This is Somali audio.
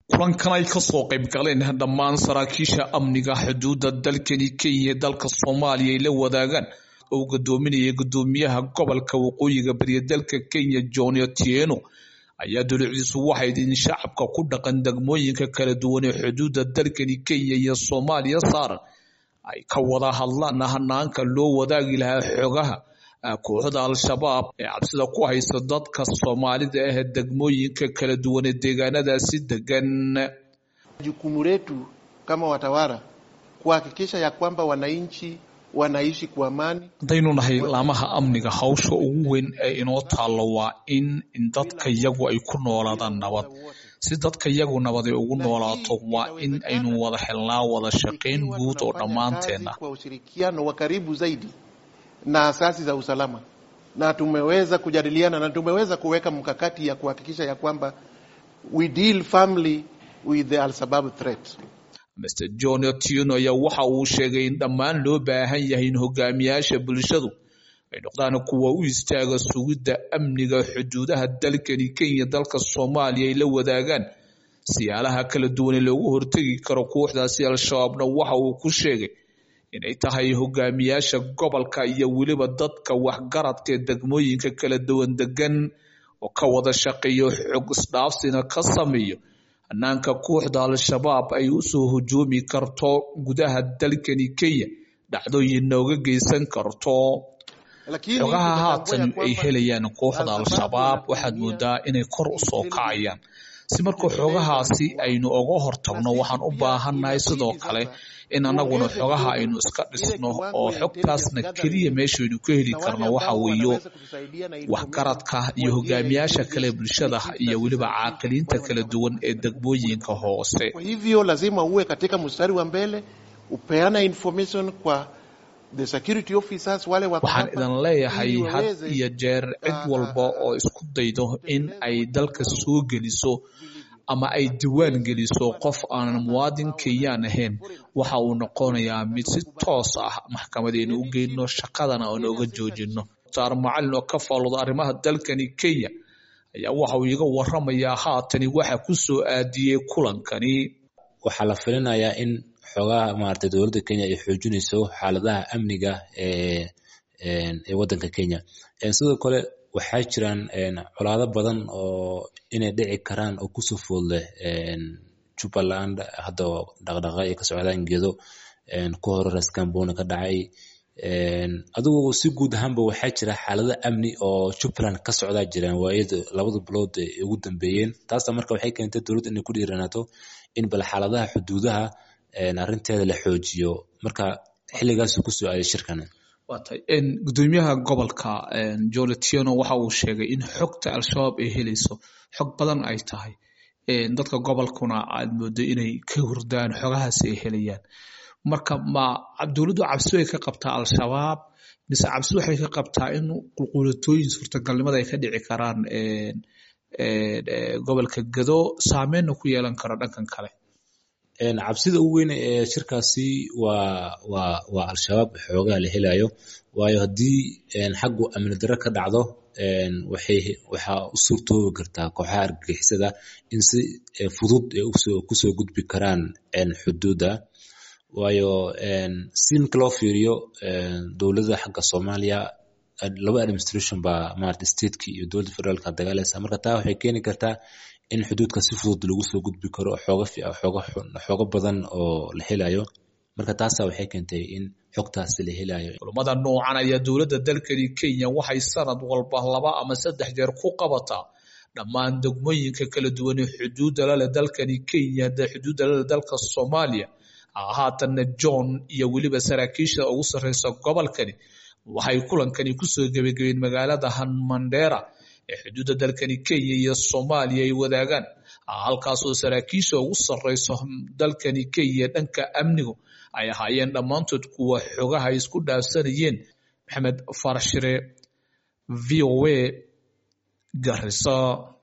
kulankan ay kasoo qayb galeen dhammaan saraakiisha amniga xuduudda dalkani kenya dalka soomaaliya ay la wadaagaan oo gadoominaya gudoomiyaha gobolka waqooyiga bariya dalka kenya john otieno ayaa dowladiisu waxayd in shacabka ku dhaqan degmooyinka kala duwan ee xuduudda dalkani kenya iyo soomaaliya saaran ay ka wada hadlaan hanaanka loo wadaagi lahaa xogaha kooxda al-shabaab ee cabsida ku haysa dadka soomaalida ah degmooyinka kala duwan ee deegaanadaasi degan jukumu letu kama watawala kuhakikisha ya kwamba wananchi wanaishi kwa amani. haddaynu nahay laamaha amniga hawsha ugu weyn ee inoo taallo waa in dadka iyagu ay ku noolaadaan nabad si dadka iyagu nabad ay ugu noolaato waa in aynu wada helnaa wada shaqayn guud oo dhammaanteena kwa ushirikiano wa karibu zaidi na asasi za usalama, na tumeweza kujadiliana na tumeweza kuweka mkakati ya kuhakikisha ya kwamba we deal firmly with the al-Shabaab threat. Mr. John Otieno ayaa waxa uu sheegay in dhammaan loo baahan yahay in hogaamiyaasha bulshadu ay noqdaan kuwa u istaaga sugidda amniga xuduudaha dalkani Kenya dalka Soomaaliya ay la wadaagaan siyaalaha kala duwan ee loogu hortagi karo kooxdaasi al-shabaabna waxa uu ku sheegay inay tahay hogaamiyaasha gobolka iyo weliba dadka waxgaradka ee degmooyinka kala duwan degan oo ka wada shaqeeyo xog isdhaafsina ka sameeyo hanaanka kooxda al-shabaab ay usoo hujoomi karto gudaha dalkani kenya dhacdooyin nooga geysan karto xogaha haatan ay helayaan kooxda al-shabaab waxaad moodaa inay kor usoo kacayaan si marka xogahaasi aynu oga hortagno waxaan u baahannahay sidoo kale in annaguna xogaha aynu iska dhisno oo xogtaasna keliya meeshaynu ka heli karno waxa weeyo waxgaradka iyo hogaamiyaasha kale bulshada iyo weliba caaqiliinta kala duwan ee degmooyinka hoose Kwa hivyo lazima uwe katika mstari wa mbele, upeana information kwa the security officers wale wako waxaan hapa, idin leeyahay ili had waweze iyo jeer cid walba oo isku daydo in ay dalka soo geliso ama ay diwaan geliso qof aanan muwaadin kenyaan ahayn waxa uu noqonayaa mid si toos ah maxkamadeenu u geyno shaqadana aan oga joojino saar macalin oo ka faalooda arrimaha dalkani kenya ayaa waxa uu iga waramayaa haatani waxa ku soo aadiyey kulankani waxaa la filinayaa in xoogaha maaragtay dowladda kenya ay xoojinayso xaaladaha amniga ee ee waddanka kenya sidoo kale waxaa jiraan colaado badan oo inay dhici karaan oo kusoo food leh jubbaland hadda dhaqdhaqa ay ka socdaan gedo ku hore raskamboni ka dhacay adigu si guud ahaanba waxaa jira xaalado amni oo jubbaland ka socdaa jiraan waayada labada bilood ee ugu dambeeyeen taasna marka waxay keentay dowladda inay ku dhiiranaato in bal xaaladaha xuduudaha arrinteeda la xoojiyo marka xilligaasuu kusoo aaday shirkan waatay gudoomiyaha gobolka john otieno waxa uu sheegay in xogta al-shabaab ay helayso xog badan ay tahay dadka gobolkuna aad moodo inay ka hurdaan xogahaasi ay helayaan marka ma dowladdu cabsi way ka qabtaa al-shabaab mise cabsi waxay ka qabtaa in qulqulatooyin suurtagalnimada ay ka dhici karaan gobolka gado saameynna ku yeelan karo dhankan kale cabsida ugu weyn ee shirkaasi waa waa waa al-shabaab xoogaha la helayo waayo haddii xaggu amni darro ka dhacdo waxay waxaa u suurtoobi kartaa kooxaha argagixisada in si fudud ay usoo kusoo gudbi karaan xuduudda waayo si marka loo fiiriyo dowladda xagga soomaaliya laba administration baa maarata stateki iyo dowladda federaalka dagaalaysa marka taa waxay keeni kartaa in xuduudka si fudud lagu soo gudbi karo xooga xooga xooga badan oo la helayo marka taasa waxay keentay in xogtaasi la helayo kulamada noocan ayaa dowladda dalkani kenya waxay sanad walba laba ama saddex jeer ku qabataa dhammaan degmooyinka kala duwan ee xuduudda lale dalkani kenya xuduudda lale dalka soomaaliya haatanna john iyo weliba saraakiisha ugu sarreysa gobolkani waxay kulankani kusoo gebagabeen magaalada hanmandera ee xuduudda dalkani kenya iyo soomaaliya ay wadaagaan halkaasoo saraakiisha ugu sarreyso dalkani kenya dhanka amnigu ay ahaayeen dhammaantood kuwa xogaha ay isku dhaafsanayeen maxamed farashire v o a garisa